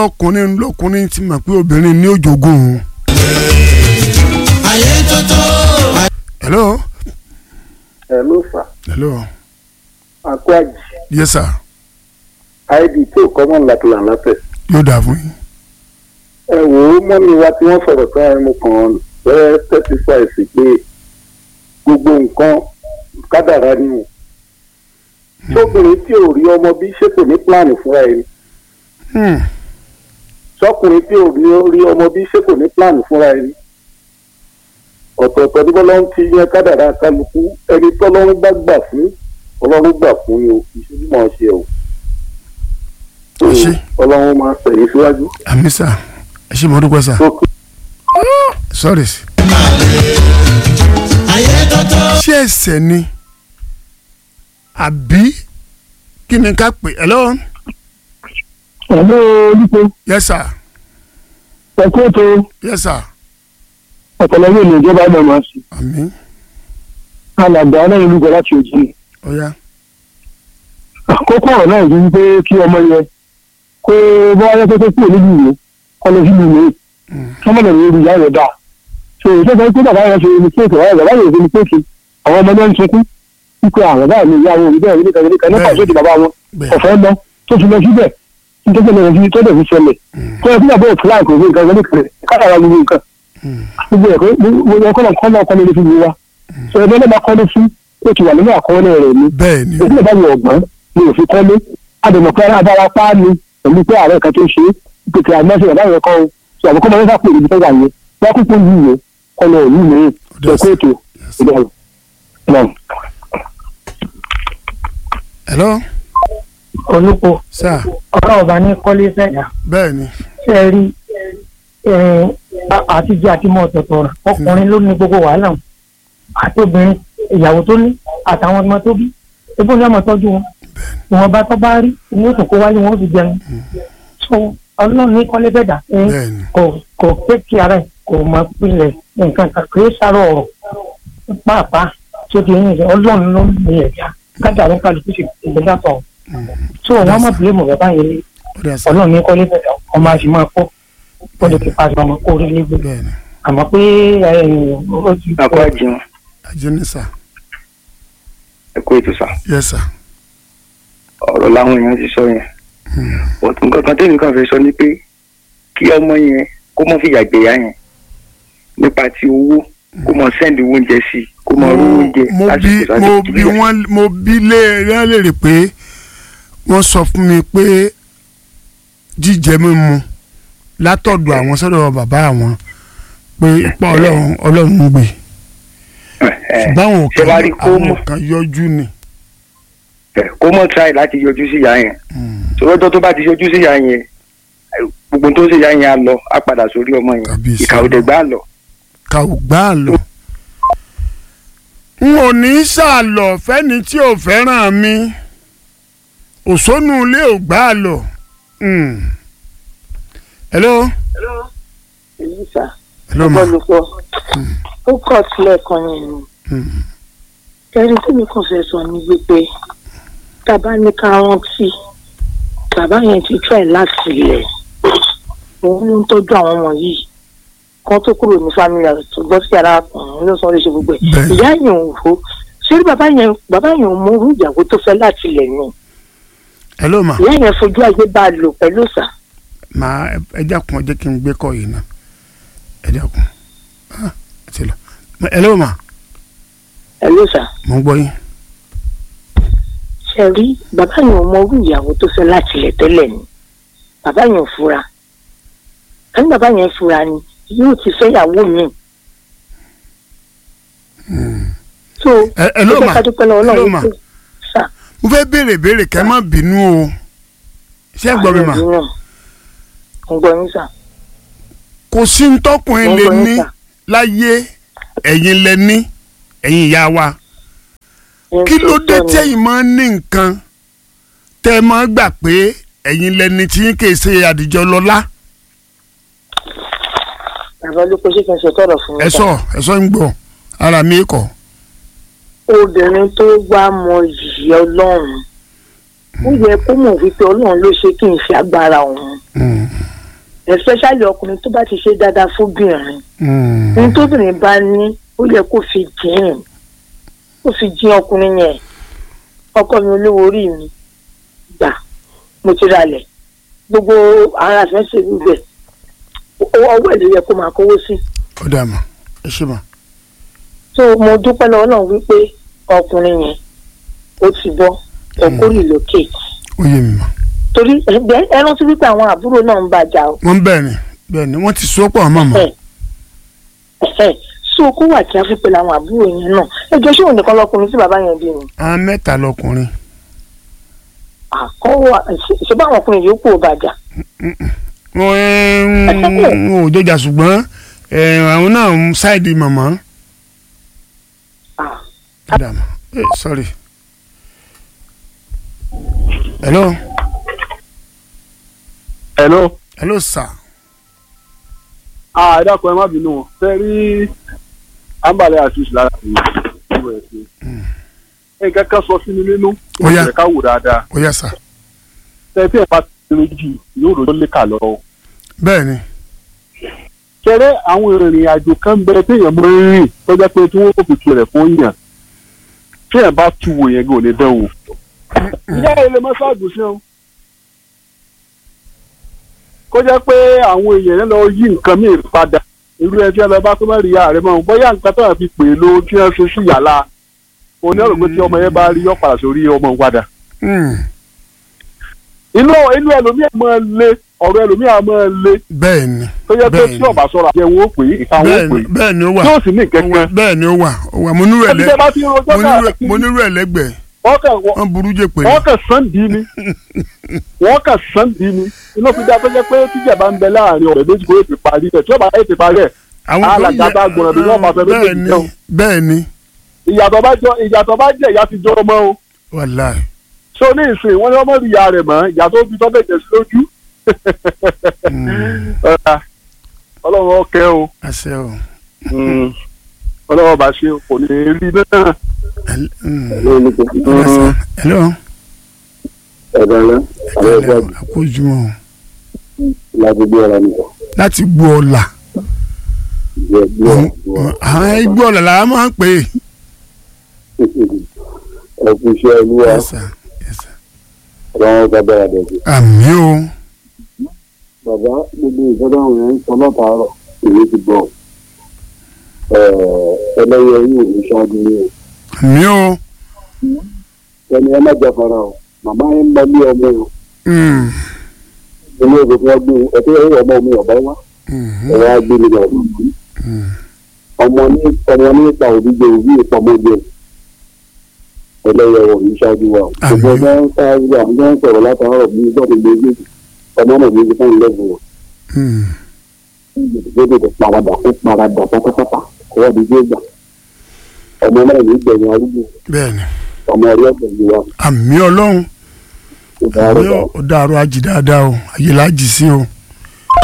ọkùnrin lọkùnrin ti mọ̀ pé obìnrin ní òjògùn òun. ayé tótó. hello ẹ ló fà hello àkó àjì yes sir id tí ò kọ́ mọ́ làkìlà lápẹ̀. yóò dáa fún yín. ẹ wò ó mọ́mi wa tí wọ́n sọ̀rọ̀ kan ẹ̀ mo kàn án fẹ́ testify sí pé gbogbo nǹkan kádàrá ni o. sọkùnrin tí ò rí ọmọ bí ṣé kò ní pílánì fúnra ẹ̀ ni Hmm. sọkùnrin tí ò rí rí ọmọ bí ṣé kò ní pílánì fúnra ẹ̀ ni. ọ̀tọ̀ọ̀tọ̀ ní bọ́lá ń ti yan kádàrá kálukú ẹni tọ́lọ́run bá gbà fún ọlọ́run gbà fún ni o ìṣèlú máa ṣe o. Ẹ ṣé. ọlọ́run máa tẹ̀lé síwájú. àmì sà ẹ ṣe mo dúpẹ́ sà tó kí sorry. ayé tótó. ṣé ẹsẹ̀ ni àbí kí ni ká pè hello Hello, Olúkọ. yes sir Ẹ̀kọ́ ètò yes sir ọ̀pọ̀lọpọ̀ ènìyàn ìjọba náà máa ṣe. àmì Alàgbà aláìní olúkọ láti òjì. ọ̀ya Àkókò ọ̀rọ̀ náà yìí pé kí ọmọ yẹn kó bá wáyé pé kó kúrò níbi ìwé kọ́ lọ sí ìlú kọ́mọ lè rí ìyá rẹ̀ dà. So ìṣe sọ pé bàbá yẹn ṣe ní kéèkì ọ̀rọ̀ bàbá yẹn ṣe ní kéèkì àwọn ọmọ náà ń sunkún wípé àwọn bàbá mi ìyá wọn òbí bẹ́ẹ̀ nípa nípa nípa Bẹ́ẹ̀. ìṣèjì bàbá wọn bẹ́ẹ̀ ọ̀fẹ́ lọ tó fi lọ síbẹ̀ nítorí lọ sí tó dẹ̀ fi ṣẹlẹ̀ tó yẹ kí bàbá òtún láì kò sí nǹkan kan nípa rẹ̀ káàrà gbogbo nǹkan Hmm. gbogbo ẹ̀kọ́ gbogbo ẹ̀kọ́ náà kọ́ náà kọ́ lórí fún mi wa sọ ẹgbẹ́ náà bá kọ́lé fún ó ti wà nínú àkọọ́lẹ̀ rẹ̀ ni bẹ́ẹ̀ ni èyí náà bá wọ ọ̀gbọ́n ni òfin kọ́lé àdèmọ̀pẹ́ abára páàlì pẹ̀lú pé ààrẹ kan tó ṣe é pètè àmọ́sí ọ̀dà yẹn kọ́ sọ àbúkọ́ máa ń sápò ìdí tó wà yẹn wọ́n kúkú yìí yẹn kọ́ lọ òní mi Yes. ẹ̀kọ́ ètò ìdáhùn. náà. hello olùkọ́ sir ọ̀rọ̀ ọba ní kọ́lé fẹ̀dá bẹ́ẹ̀ ni ṣe é rí eh, a- àtijọ́ àti mọ́ ọ̀tọ̀ọ̀tọ̀ rẹ̀ ọkùnrin ló ní gbogbo wàhálà wọn àti obìnrin ìyàwó tó ní àtàwọn ọmọ tó bí ebó ní ọmọ tọ́jú wọn ìwọ̀n bá tọ́ bá rí ní oṣù kó wáyé wọn ó fi jẹun so ọlọ́run ní kọ́lé fẹ̀dá eh, bẹ́ẹ̀ ni kò kò pé kí ara ẹ̀ kò mọ pilẹ̀ nǹkan kan kì í sáré ọ̀rọ̀ pàápàá tí ó ti ń yẹ ọlọ́run ló ń lè ẹ̀dá kájà ló ń kálukú sí ìgbésà tọ̀ so wọn mọ̀ bílẹ̀ mọ̀ bàbá yẹn lé ó dà sà ọlọ́run ní kọ́lé fẹ̀dá ọmọ àti máa kọ́ ó lè fi pàṣẹ ọmọ kó rí légbè bẹ́ẹ̀ ni àmọ́ pé ó ti àkó àjẹun ajé ni sà ẹkọ ètò sá yes sir ọ̀rọ̀ làwọn èèyàn ti sọ yẹn ọtún kankan tẹ́mi kan fẹ́ sọ ni pé kí ọmọ yẹn kó mọ́ fìyà gbéyà yẹn nípa ti owó kó mọ sẹ́ndì oúnjẹ sí i kó mọ rú oúnjẹ mo bí lásìkò mo lásìkò bí wọ́n mo bí léèrè léèrè pé wọ́n sọ fún mi pé jíjẹ mímu látọ̀dọ̀ àwọn sọ́dọ̀ bàbá àwọn pé ipa ọlọ́run ọlọ́run ń gbé ṣùgbọ́n àwọn ṣe wá kan rí kó àwọn mọ̀ kan yọjú ni. ẹ, kó mọ̀ try láti yọjú sí ìyá yẹn sọlọ́jọ́ tó bá ti yọjú sí ìyá yẹn gbogbo tó ń ṣe ìyá yẹn á lọ á padà sórí ọmọ yẹn Kábíyèsí. ìkà òdẹ gbá lọ ká ò gbá a lọ. n ò ní sàlọ̀ fẹ́ni tí ò fẹ́ràn mi òṣónú ilé ò gbá a lọ. Mm. hello èyí sà hello ma olùkọ́ ó kọ̀ sílẹ̀ kan yẹn ni Mm. ẹni tí mi kàn fẹ́ sọ ni wípé tàbá ní ká rántí bàbá yẹn ti try láti ilẹ̀ òun ló ń tọ́jú àwọn ọmọ yìí kan tó kúrò ní family house tó gbọ́ sí ara ọkùnrin ló sọ ọ́ lè ṣe gbogbo ẹ̀ Bẹ́ẹ̀. ìyá yẹn ò hó ṣé bàbá yẹn bàbá yẹn ò mú irú ìyàwó tó fẹ́ láti ilẹ̀ ni hello ma ìyá yẹn fojú ayé bá a lò pẹ̀lú sà màá ẹ dákun ẹ jẹ́ kí n gbé kọ́ yìí náà ẹ dákun Ah, ẹ ti lọ hello ma pẹ̀lú sà mo ń gbọ́ yín ṣe rí bàbá yẹn ò mọ irú ìyàwó tó fẹ́ láti ilẹ̀ tẹ́lẹ̀ ni bàbá yẹn ò fura ẹni bàbá yẹn fura ni yóò ti fẹ́ ìyàwó mi. so Ẹ- hello ẹ jẹ́ ma ká dúpẹ́ lọ́wọ́ hello Ọlọ́run ma pé sà mo fẹ́ béèrè béèrè kẹ́ má bínú o ṣé ẹ gbọ́ mi ma àwọn ènìyàn ń gbọ́ yín sà kò sí ń tọkùnrin ń lè gbọ́ ní yín sà láyé ẹ̀yin lẹ ní ẹ̀yin ìyá wa Ẹni kí tó ló dé tọ́ ni. tẹ́yìn máa ń ní nǹkan tẹ́ ẹ máa gbà pé ẹ̀yin lẹni tí yín kìí ṣe àdìjọ lọ́lá bàbá ló kó ṣe kí n ṣe tọrọ fún mi ẹ sà. sọ ẹ sọ ń gbọ́ ara mi kọ obìnrin tó wá mọ yìí ọlọ́run ó yẹ kó mọ̀ wípé ọlọ́run ló ṣe kí n ṣe agbára òun Mm. especially ọkùnrin tó bá ti ṣe dáadáa fóbìnrin Mm. ní tóbìnrin bá ní ó yẹ kó fi dín kó fi dín ọkùnrin yẹn ọkọ mi olówó orí mi gbà mo ti ralẹ̀ gbogbo ara fẹ́ ṣe gbígbẹ ọwọ́ ẹ̀ ló yẹ kó máa kówó sí ó dà mọ́ ẹ ṣe mọ́ so mo dúpẹ́ lọ́wọ́ náà wípé ọkùnrin yẹn ó ti bọ́ ẹ̀kọ́ relocate ó yé mi mọ́ torí ẹgbẹ́ ẹ rántí wípé àwọn àbúrò náà ń bàjá o wọ́n bẹ́ẹ̀ ni bẹ́ẹ̀ ni wọ́n ti so pọ̀ mọ́ mọ́ ẹ̀ ẹ̀ so kó wà kí a fi pẹ̀lú àwọn àbúrò yẹn náà ẹjọ́ ṣé òun nìkan lọkùnrin tí bàbá yẹn bí ni àwọn mẹ́ta lọkùnrin àkọ́wọ́ ṣe bá àwọn ọkùnrin yòókù ò bàjá wọ́n ń ò jọjà ṣùgbọ́n ẹ̀, àwọn náà ń ṣáìdì mọ̀mọ́ Ah. ó dà mọ́ Eh, sorry hello hello. hello sir ah ẹ dákun ẹ má bínú o fẹ́ rí ambale asis lára mi ìwé ẹ̀sìn nǹkan kan sọ sí mi nínú Ó yá. ìwé ká wò dáadáa ó yá sir tẹ tí ẹ bá ti rí jù yóò rò ó lè kà lọ. bẹ́ẹ̀ ni kẹrẹ àwọn ìrìn àjò kan bẹ téèyàn mọ rìn tó jẹ́ pé tí wọ́n kò fi tirẹ̀ fún yàn téèyàn bá tu wò yẹn gò ní dán wò. ìyá ilé mọ́sáàgùn sí ọ́n kó jẹ́ pé àwọn èèyàn yẹn lọ yí nǹkan míì padà irú ẹ tí ẹ lọ bá tó má rí ààrẹ mọ́ bóyá nǹkan tó yà fi pè é ló tí wọ́n ṣe sí yàrá òní ọ̀rọ̀ pé tí ọmọ yẹn bá rí yọ padà sórí ọmọ òun padà. Mm. inú inú ẹlòmíà máa le ọ̀rọ̀ ẹlòmíà máa le bẹ́ẹ̀ ni tó jẹ́ pé Bẹ́ẹ̀ni. tí ọ̀bà sọ̀rọ̀ àjẹ wọn ó pè é ìka wọn ó bẹ́ẹ̀ pè ni é bẹ́ẹ̀ ni ó wà yóò sì ní Ó wà, kẹ̀kẹ́ bẹ́ẹ̀ ni ó wà ó wà mo nírú ẹ̀ ẹbí lẹ́ tẹ́ bá ti rojọ́ mo nírú ẹ̀- káàkiri mo nírú ẹ̀ lẹ́gbẹ̀ẹ́ wọ́n kàn wọ́n burú jẹ́ pé wọ́n kàn sàn dì í ni wọ́n kàn sàn dì í ni inú fi dá tó jẹ́ pé tíjà bá ń bẹ láàrin ọ̀rẹ́ méjì kó ètè parí ẹ̀ tí ó bá ètè parí ẹ̀ àwọn tó alàgbà yẹ- bá gbọ̀nà bí wọ́n máa fẹ́ bẹ́ẹ̀ méjèèjì ni jẹun bẹ́ẹ̀ ni ìyàtọ̀ bá jọ ìyàtọ̀ bá jẹ́ ìyá ti jọ ọmọ o wàláì so ní ìsìn wọn ni wọn mọ rí ìyá rẹ̀ mọ́ ìyá tó fi tọ́bẹ̀ jẹ̀ sí lójú Ọ̀rá, ọlọ́run ọkẹ́ o àṣẹ o ọlọ́run bá ṣe kò ní rí náà. Hel- mm. lónìí Yes, sir. hello ẹ̀dá ńlá àwọn ẹ̀fọ́ àkójúmọ́ làgbègbè ọ̀la nìkan láti gbọ́ ọ̀la ìjẹ́ gbọ́ àwọn igbó ọ̀la la máa ń pè é. ẹ̀kú iṣẹ́ olúwa Yes, sir. Yes, sir. ọ̀rọ̀ ọ̀gá bẹ̀rẹ̀ dẹ̀dẹ̀. àmì o bàbá gbogbo ìjọba àwọn èèyàn ń sọ látàárọ̀ èyí ti bọ̀ ẹlẹ́yẹ yìí ò ní ṣáájú ní o àmì o ẹni ẹ má jáfara o màmá yẹn ń bá bí ọmọ o Mm. ilé ìwé tí wọ́n gbé ẹtí ẹ̀rọ ọmọ mi ọ̀bá wá Mhm. ẹ̀rọ agbé mi lọ Mm. ọmọ ní ọmọ ní ipa òbí jẹ òbí ipa ọmọ jẹ ẹlẹ́yẹ ò ní ṣáájú wa o Àmín. gbogbo ọjọ́ ń ṣáájú àwọn ọjọ́ ń sọ̀rọ̀ látàárọ̀ bí gbọ́dọ̀ gbé gbé ọmọ náà ní ìfẹ́ ìlẹ́gùn o Mm. gbọ́dọ̀ tó paradà kó paradà pátápátá kó wá di gbé gbà ọmọ náà ní ìgbẹ̀yìn arúgbó bẹ́ẹ̀ni ọmọ ẹ̀rí ọ̀gbẹ̀ yìí wa àmì ọlọ́run ìdárò àmì ó dàrú ajì dáadáa o ayé la jì sí o